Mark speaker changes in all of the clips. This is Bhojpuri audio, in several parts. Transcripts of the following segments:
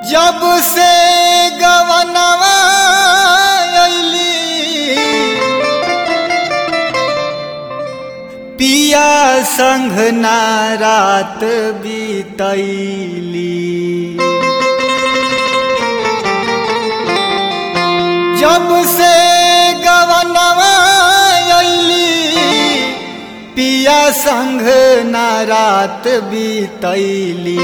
Speaker 1: जब से गवनवा अइली पिया संग ना रात बीतैली जब से गवनवा अइली पिया संग ना रात बीतैली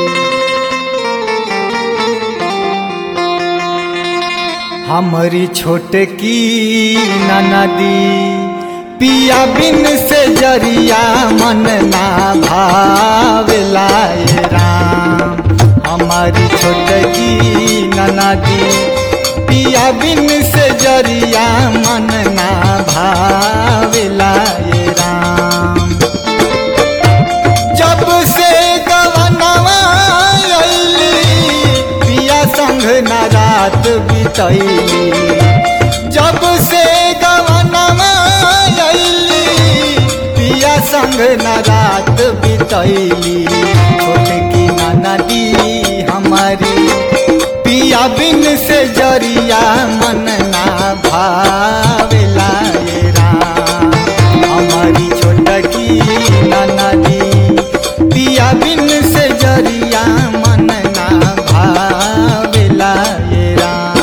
Speaker 1: हमारी छोटकी ननदी पिया बिन से जरिया मन ना भावेला ए राम हमारी छोटकी ननदी पिया बिन से जरिया मन ना भावेला ए राम जब से गवनवा अइली पिया संग न रात बितैली जब से गवनवा अइली पिया संग न रात बितैली छोटकी नदी हमारी पिया बिन से जरिया मन ना भावेला ए राम हमारी छोटकी नदी पिया बिन से जरिया मन ना भावेला ए राम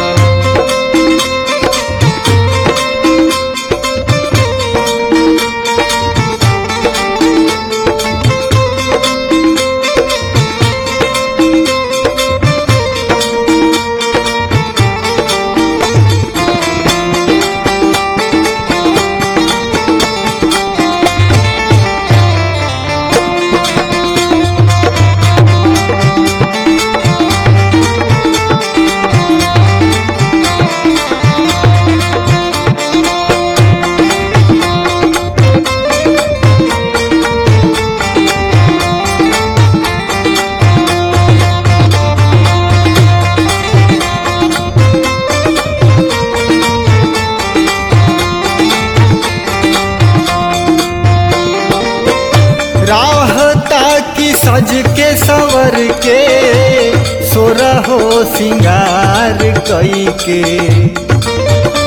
Speaker 1: राहता की सज के सवर के सोरहो सिंगार कई के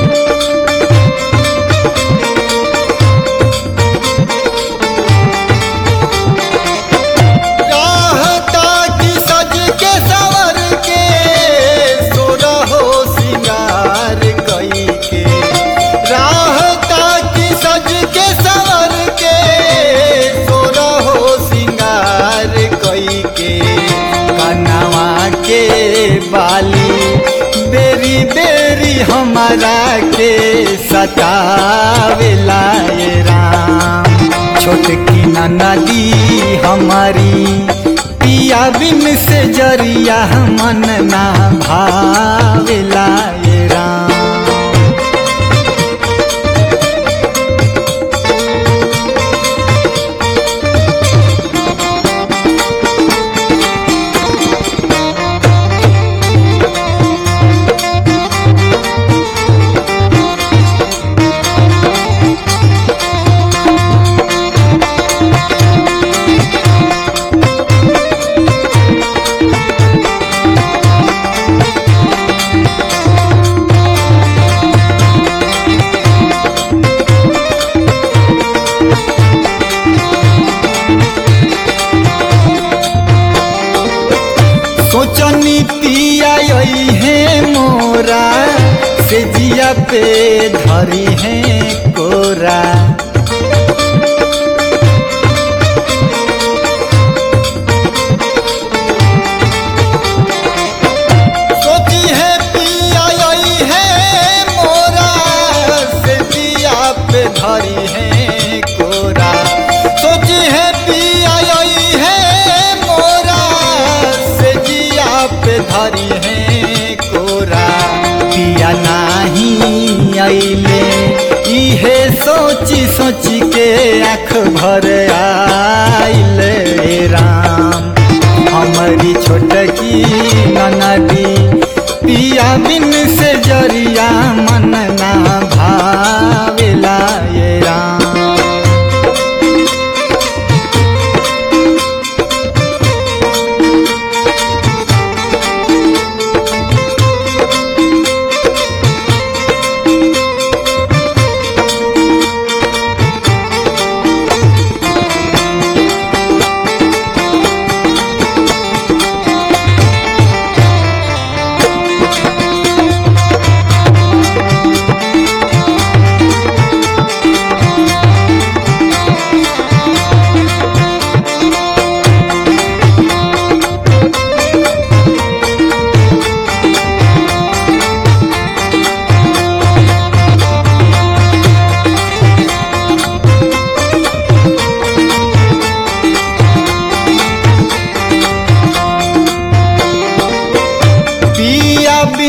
Speaker 1: राहता की सज के सवर के सोरहो सिंगार कई के राहता की सज के सवर के सोरहो सिंगार कई के कनवा के बाली बेरी बेरी हमारा के सतावेला ए राम छोटकी नदी हमारी पिया बिन से जरिया मन ना भावेला ए राम सोचनी पिया है मोरा से जिया पे धरी है कोरा सोची है पिया है मोरा से जिया पे धरी है कोरा सोची है पिया है मोरा से जिया पे धरी है कोरा पिया नाही अइले इहे सोची सोची के आँख भर आइले राम हमारी छोटकी नदी पिया बिन से जरिया मन ना भावेला ये राम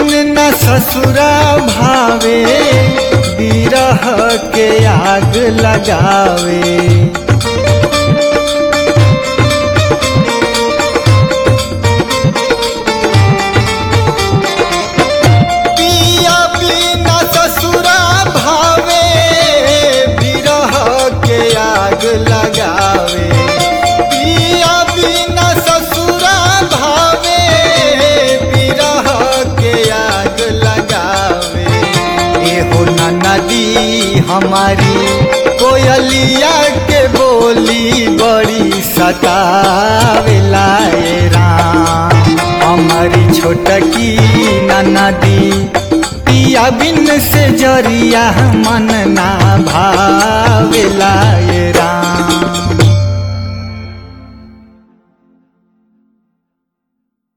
Speaker 1: बिन न ससुरा भावे बिरह के आग लगावे पिया बिना ससुरा भावे बिरह के आग लगावे पिया बिना ससुरा भावे बिरह के आग लगावे एहो नदी हमारी कोयलिया के बोली बड़ी सतावेला ए राम हमारी छोटकी नदी पिया बिन से जरिया मन ना भावेला ये राम